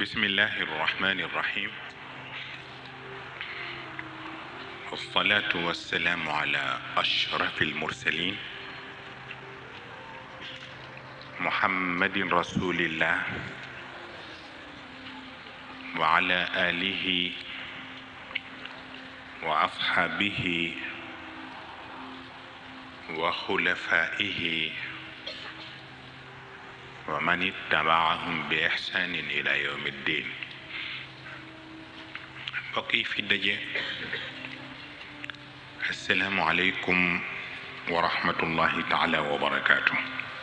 بسم الله الرحمن الرحيم والصلاة والسلام على أشرف المرسلين محمد رسول الله وعلى آله وأصحابه وخلفائه ومن اتبعهم بإحسان إلى يوم الدين بقي في الدجاء السلام عليكم ورحمة الله تعالى وبركاته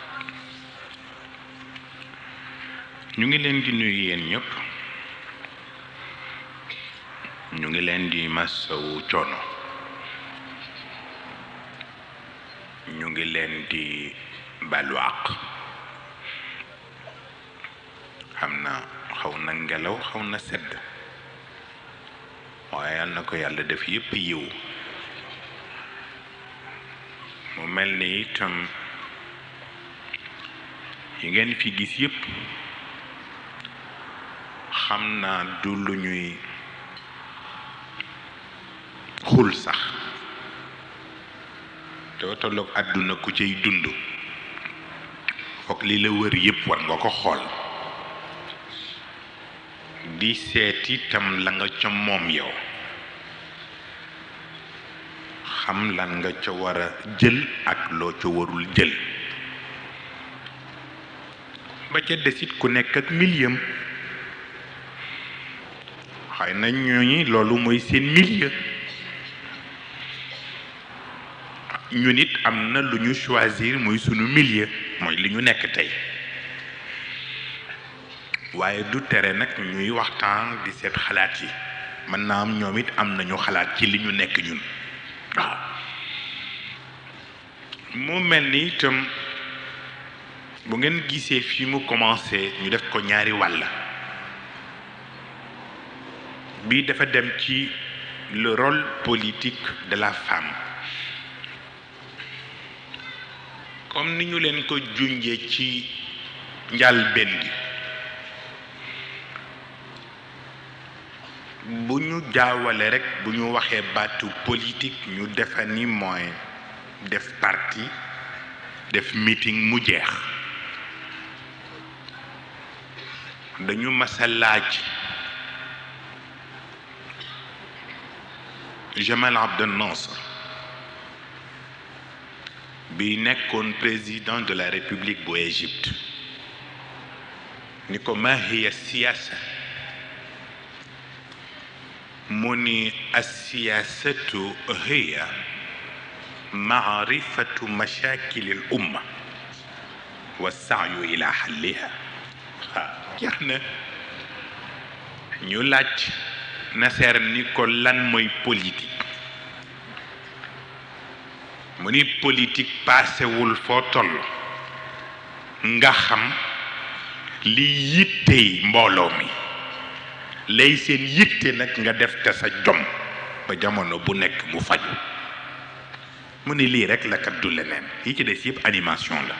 ñu ngi leen di nuyu yéen ñëpp ñu ngi leen di masawu coono ñu ngi leen di balu àq xam na xaw na ngelaw xaw na sedd waaye yal na ko yàlla def yépp yiw mu mel ni itam yi ngeen fi gis yépp xam naa du lu ñuy xul sax doo tolloog àdduna ku cay dund foog li la wër yépp war nga ko xool di seet itam la nga ca moom yow xam lan nga ca war a jël ak loo ca warul jël ba ca desit ku nekk ak milieu xëy na ñooñi loolu mooy seen milieu ñu nit am na lu ñu choisir muy sunu milieu mooy li ñu nekk tey waaye du tere nag ñuy waxtaan di seet xalaat yi mën naa am ñoom it am nañu xalaat ci li ñu nekk ñun waaw mu mel ni itam bu ngeen gisee fi mu commencé ñu def ko ñaari wàll bii dafa dem ci le rôle politique de la femme comme ni ñu leen ko junjee ci njàlbéen gi bu ñu jaawale rekk bu ñu waxee baatu politique ñu defa ni mooy def parti def meeting mu jeex dañu masa laaj Jamal Abdel Nasser bi nekkoon président de la République bu Égypte ni ko ma hiya siyaasa mu ni alsiyaasatu hiya maarifatu mashakili l umma wa saayu ila xalliha waaw jeex na ñu laaj Nasser ni ko lan mooy politique mu ni politique paasewul foo toll nga xam li yittey mbooloo mi lay seen yitte nag nga def te sa jom ba jamono bu nekk mu faju mu ni lii rek la kat du leneen yi ci des yëpp animation la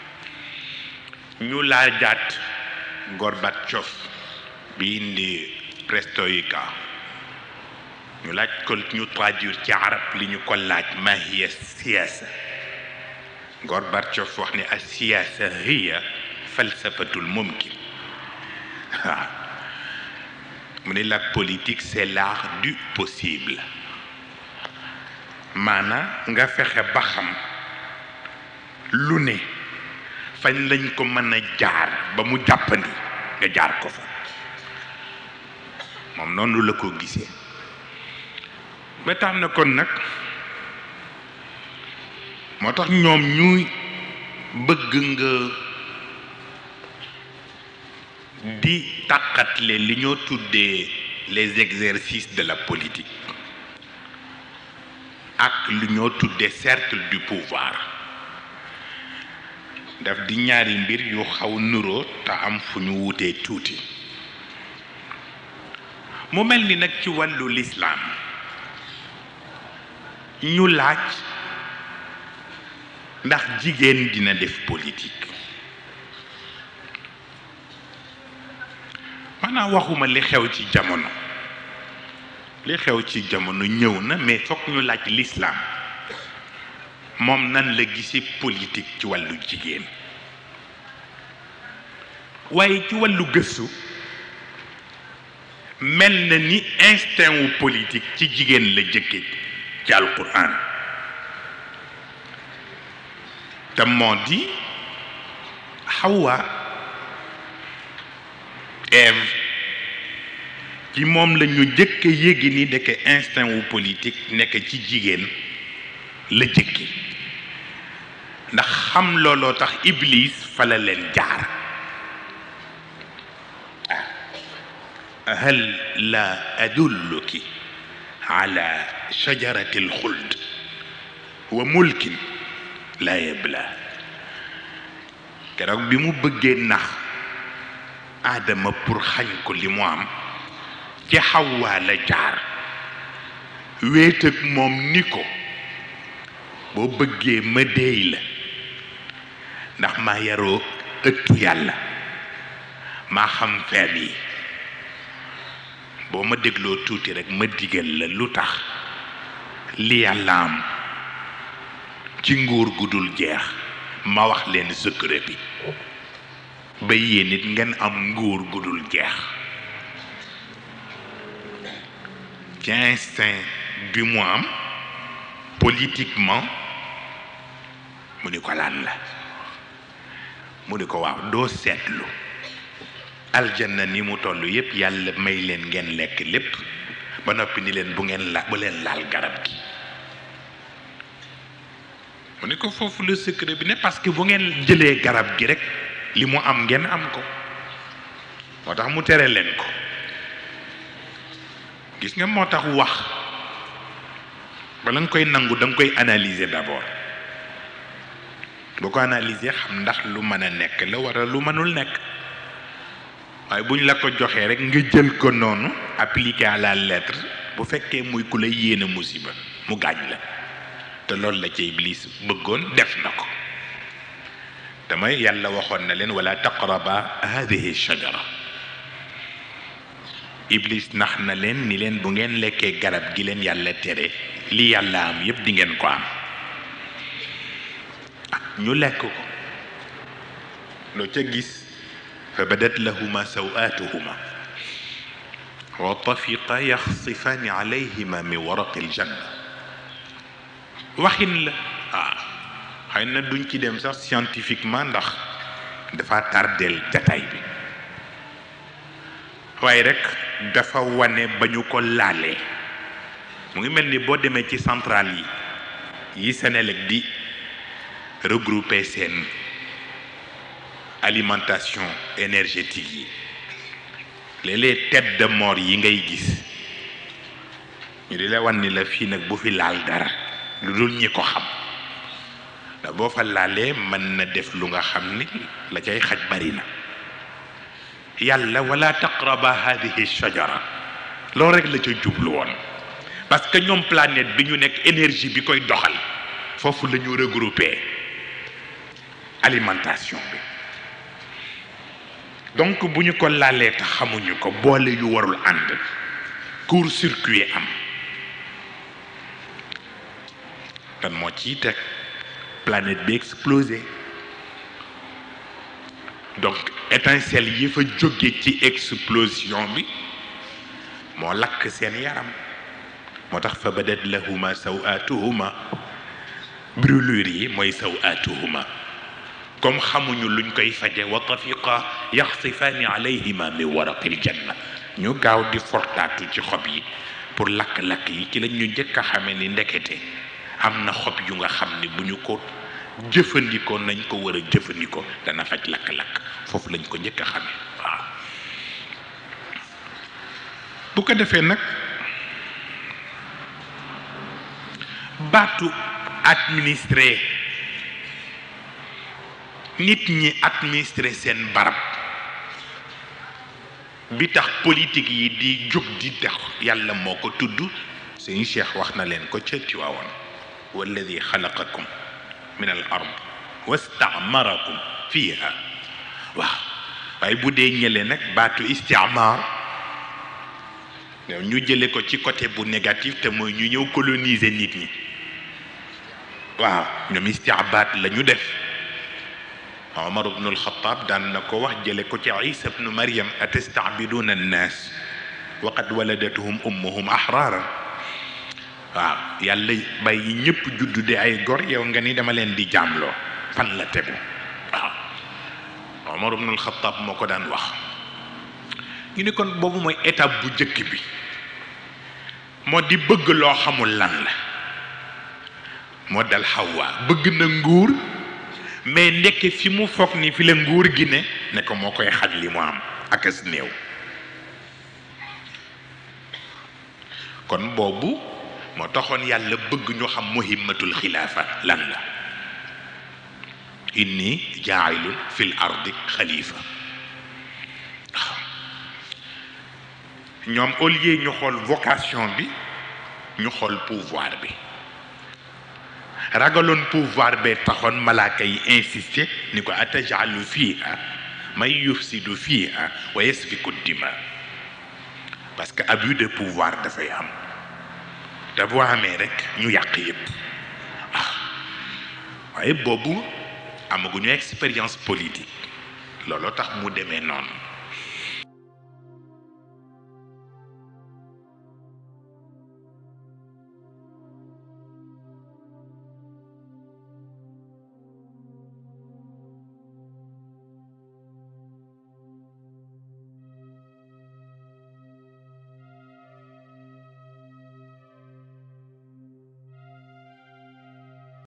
ñu laajaat Gorbatchev bi indi perestroïka ñu laaj ko ñu traduire ci arab li ñu ko laaj ma hiya siyaasa Gorbatchev wax ni as siyaasa hiya falsafatul mumkin waaw mu ne la politique c'est l'art du possible maanaam nga fexe ba xam lu ne fañ lañ ko mën a jaar ba mu jàppandi nga jaar ko fa moom noonu la ko gisee ba tax na kon nag moo tax ñoom ñuy bëgg nga di tàqatle li ñoo tuddee les exercices de la politique ak lu ñoo tuddee cercle du pouvoir daf di ñaari mbir yu xaw nuroo te am fu ñu wutee tuuti mu mel ni nag ci wàllu lislaam ñu laaj ndax jigéen dina def politique maanaam waxuma li xew ci jamono li xew ci jamono ñëw na mais fokk ñu laaj l'islam moom nan la gisi politique ci wàllu jigéen waaye ci wàllu gëstu mel na ni instinct wu politique ci jigéen la jëkke ci alquran te moo di Hawa Ève ci moom la ñu jëkk yéegi ni ndeke instinct wu politique nekk ci jigéen la jëkke ndax xam looloo tax Iblis fa la leen jaar hal la adulluki ala shajarati alxuld wa mulkin la yabla keroog bi mu bëggee nax aadama pour xañ ko li mu am ci xawwaa la jaar wéet ak moom ni ko boo bëggee ma déey la ndax maa yaroo ëttu yàlla maa xam feem yi boo ma dégloo tuuti rekk ma digal la lu tax li yàlla am ci nguur gu dul jeex ma wax leen secret bi ba yéen it ngeen am nguur gu dul jeex ci instinct bi mu am politiquement mu ni ko lan la mu ni ko waaw doo seetlu aljanna ni mu toll yépp yàlla may leen ngeen lekk lépp ba noppi ni leen bu ngeen la bu leen laal garab gi mu ni ko foofu le secret bi ne parce que bu ngeen jëlee garab gi rek li mu am ngeen am ko moo tax mu tere leen ko gis nga moo tax wax bala nga koy nangu da nga koy analyser d'abord boo ko analyser xam ndax lu mën a nekk la wara lu mënul nekk waaye bu ñu la ko joxee rek nga jël ko noonu appliqué à la lettre bu fekkee muy ku la yéene musiba mu gaañ la te loolu la ci iblis bëggoon def na ko damay yàlla waxoon na leen wala taqraba hadihi shajara iblis nax na leen ni leen bu ngeen lekkee garab gi leen yàlla tere li yàlla am yépp di ngeen ko am ñu lekk ko loo ca gis fa badat lahuma sawaatuhuma wa tafiqa yaxsifaani alayhima min waraqi aljanna waxin la ah xëy na duñ ci dem sax scientifiquement ndax dafa tardeel jataay bi waaye rek dafa wane ba ñu ko laalee mu ngi mel ni boo demee ci centrale yi yi Senelec di regrouper seen alimentation énergétique yi léeg-léeg tête de mort yi ngay gis ñu di la wan ni la fii nag bu fi laal dara lu dul ñi ko xam da boo fa laalee mën na def lu nga xam ni la cay xaj bari na yàlla wala taqraba hadihi shajara loolu rek la ca jublu woon parce que ñoom planète bi ñu nekk énergie bi koy doxal foofu la ñu regrouper alimentation bi donc bu ñu ko laalee te xamuñu ko boole yu warul ànd court circuit am tan moo ciy teg planète bi explosé donc étincelle yi fa jóge ci explosion bi moo lakk seen yaram moo tax fa badat lahuma sawaatuhuma brûlure yi mooy sawaatuhuma comme xamuñu luñ koy faje wa tafiqa yaxsifaani alayhima min waraqil janna ñu gaaw di fortaatu ci xob yi pour lakk-lakk yi ci lañ ñu njëkk a xamee ni ndekete am na xob yu nga xam ni bu ñu ko jëfandikoo nañ ko war a jëfandikoo dana faj lakk-lakk foofu lañ ko njëkk a xamee waaw bu ko defee nag baatu administré nit ñi administré seen barab bi tax politique yi di jóg di tax yàlla moo ko tudd sëñ Cheikh wax na leen ko ca Tiwaawoon walladi xalaqakum min al ard wastaamarakum fiha waaw waaye bu dee ñële nag baatu istiamaar ñu jële ko ci côté bu négatif te mooy ñu ñëw coloniser nit ñi waaw ñoom istiabaat la ñu def Omar ibnu alxataab daan na ko wax jële ko ci Isa ibnu Maryam atastaabiduuna annaas wa qad waladatuhum ummuhum ahraara waaw yàlla bàyyi ñëpp juddu de ay gor yow nga ni dama leen di jaamloo fan la tegu waaw Omar ibnu alxataab moo ko daan wax ñu ne kon boobu mooy étape bu njëkk bi moo di bëgg loo xamul lan la moo dal Hawa bëgg na nguur mais ndekk fi mu foog ni fi la nguur gi ne ne ko moo koy xaj li mu am ak as néew kon boobu moo taxoon yàlla bëgg ñu xam muhimmatul xilaafa lan la inni jaailun fil ardi xalifa ñoom au lieu ñu xool vocation bi ñu xool pouvoir bi ragaloon pouvoir bee taxoon malaaka yi insisté ni ko atajalu fiha may yufsidu fiha wa yasfiku dima parce que abus de pouvoir dafay am te boo amee rek ñu yàq yépp ah waaye boobu amaguñu expérience politique looloo tax mu demee noonu